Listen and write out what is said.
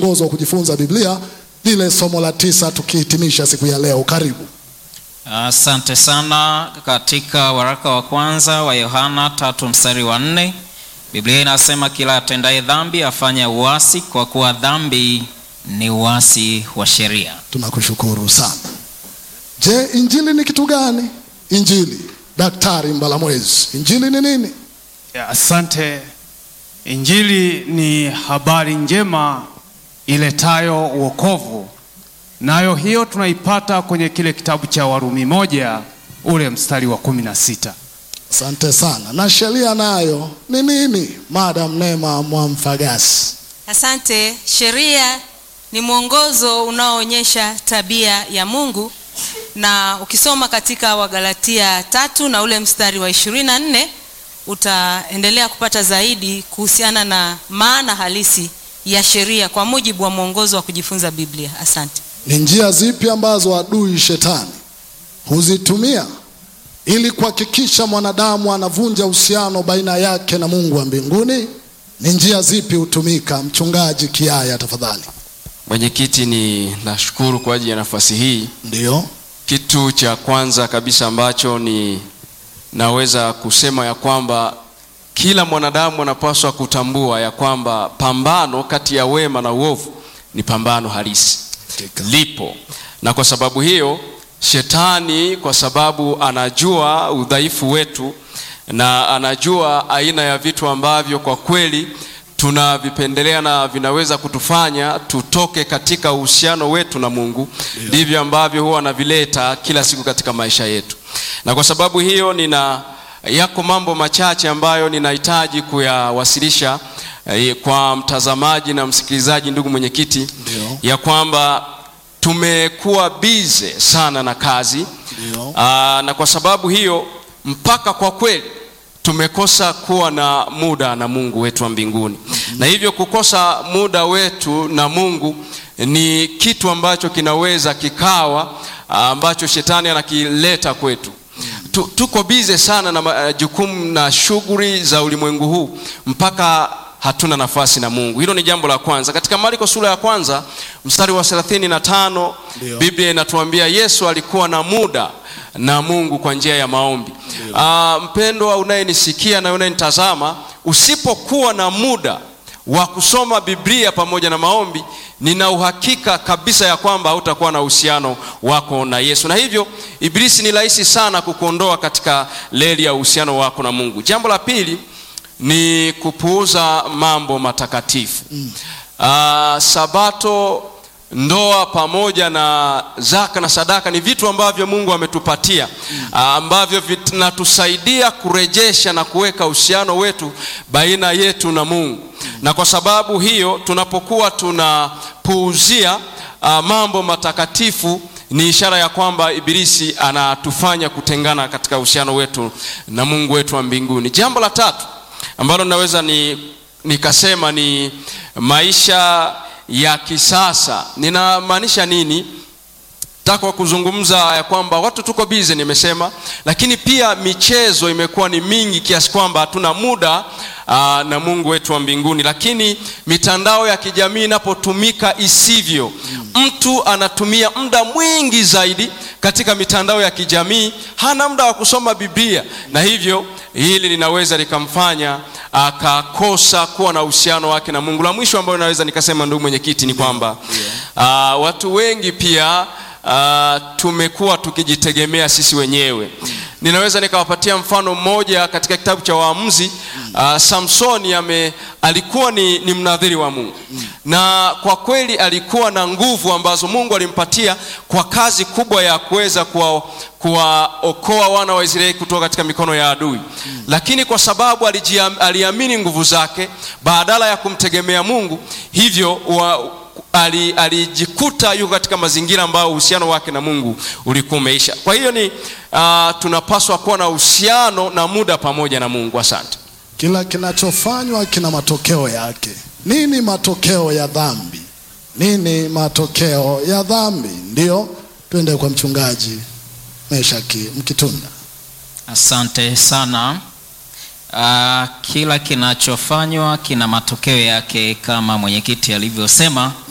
mwongozo wa kujifunza Biblia, lile somo la tisa, tukihitimisha siku ya leo. Karibu. Asante sana. Katika waraka wa kwanza wa Yohana tatu mstari wa nne Biblia inasema kila atendaye dhambi afanya uasi, kwa kuwa dhambi ni uasi wa sheria. Tunakushukuru sana. Je, injili ni kitu gani? Injili, Daktari Mbalamwezi, injili ni nini? Ya, asante. Injili ni habari njema iletayo wokovu, nayo hiyo tunaipata kwenye kile kitabu cha Warumi moja ule mstari wa kumi na sita. Asante sana. Na sheria nayo ni nini, Madam Neema Mwamfagasi? Asante. Sheria ni mwongozo unaoonyesha tabia ya Mungu, na ukisoma katika Wagalatia tatu na ule mstari wa ishirini na nne utaendelea kupata zaidi kuhusiana na maana halisi ya sheria kwa mujibu wa mwongozo wa kujifunza Biblia. Asante. Ni njia zipi ambazo adui shetani huzitumia ili kuhakikisha mwanadamu anavunja uhusiano baina yake na Mungu wa mbinguni? Ni njia zipi hutumika? Mchungaji Kiaya, tafadhali. Mwenyekiti, ni nashukuru kwa ajili ya nafasi hii. Ndiyo, Kitu cha kwanza kabisa ambacho ni naweza kusema ya kwamba kila mwanadamu anapaswa kutambua ya kwamba pambano kati ya wema na uovu ni pambano halisi, Hakika. lipo, na kwa sababu hiyo shetani, kwa sababu anajua udhaifu wetu na anajua aina ya vitu ambavyo kwa kweli tunavipendelea na vinaweza kutufanya tutoke katika uhusiano wetu na Mungu, ndivyo ambavyo huwa anavileta kila siku katika maisha yetu. Na kwa sababu hiyo, nina yako mambo machache ambayo ninahitaji kuyawasilisha eh, kwa mtazamaji na msikilizaji, ndugu mwenyekiti, Ndio. ya kwamba tumekuwa bize sana na kazi Ndio. Aa, na kwa sababu hiyo mpaka kwa kweli tumekosa kuwa na muda na Mungu wetu wa mbinguni, na hivyo kukosa muda wetu na Mungu ni kitu ambacho kinaweza kikawa ah, ambacho shetani anakileta kwetu. Tu- Tuko bize sana na ma- jukumu na shughuli za ulimwengu huu mpaka hatuna nafasi na Mungu. Hilo ni jambo la kwanza. Katika Marko sura ya kwanza mstari wa 35 Ndio. Biblia inatuambia Yesu alikuwa na muda na Mungu kwa njia ya maombi. Ah, mpendwa unayenisikia na unayenitazama, usipokuwa na muda wa kusoma Biblia pamoja na maombi, nina uhakika kabisa ya kwamba hautakuwa na uhusiano wako na Yesu, na hivyo Ibilisi ni rahisi sana kukuondoa katika leli ya uhusiano wako na Mungu. Jambo la pili ni kupuuza mambo matakatifu. Ah, sabato ndoa pamoja na zaka na sadaka ni vitu ambavyo Mungu ametupatia ah, ambavyo vinatusaidia kurejesha na kuweka uhusiano wetu baina yetu na Mungu. Na kwa sababu hiyo tunapokuwa tunapuuzia ah, mambo matakatifu ni ishara ya kwamba Ibilisi anatufanya kutengana katika uhusiano wetu na Mungu wetu wa mbinguni. Jambo la tatu ambalo naweza ni nikasema ni maisha ya kisasa. Ninamaanisha nini? Nataka kuzungumza ya kwamba watu tuko bize, nimesema, lakini pia michezo imekuwa ni mingi kiasi kwamba hatuna muda aa, na Mungu wetu wa mbinguni. Lakini mitandao ya kijamii inapotumika isivyo, mtu anatumia muda mwingi zaidi katika mitandao ya kijamii, hana muda wa kusoma Biblia, na hivyo hili linaweza likamfanya akakosa kuwa na uhusiano wake na Mungu. La mwisho ambayo naweza nikasema, ndugu mwenyekiti, ni kwamba aa, watu wengi pia uh, tumekuwa tukijitegemea sisi wenyewe. Ninaweza nikawapatia mfano mmoja katika kitabu cha Waamuzi. Uh, Samsoni ame, alikuwa ni, ni mnadhiri wa Mungu na kwa kweli alikuwa na nguvu ambazo Mungu alimpatia kwa kazi kubwa ya kuweza kuwa kuwaokoa wana wa Israeli kutoka katika mikono ya adui, lakini kwa sababu alijiam, aliamini nguvu zake badala ya kumtegemea Mungu, hivyo wa, ali- alijikuta yuko katika mazingira ambayo uhusiano wake na Mungu ulikuwa umeisha. Kwa hiyo ni uh, tunapaswa kuwa na uhusiano na muda pamoja na Mungu. Asante. Kila kinachofanywa kina matokeo yake. Nini matokeo ya dhambi? Nini matokeo ya dhambi? Ndiyo, twende kwa mchungaji Meshaki Mkitunda. Asante sana. Uh, kila kinachofanywa kina matokeo yake kama mwenyekiti alivyosema.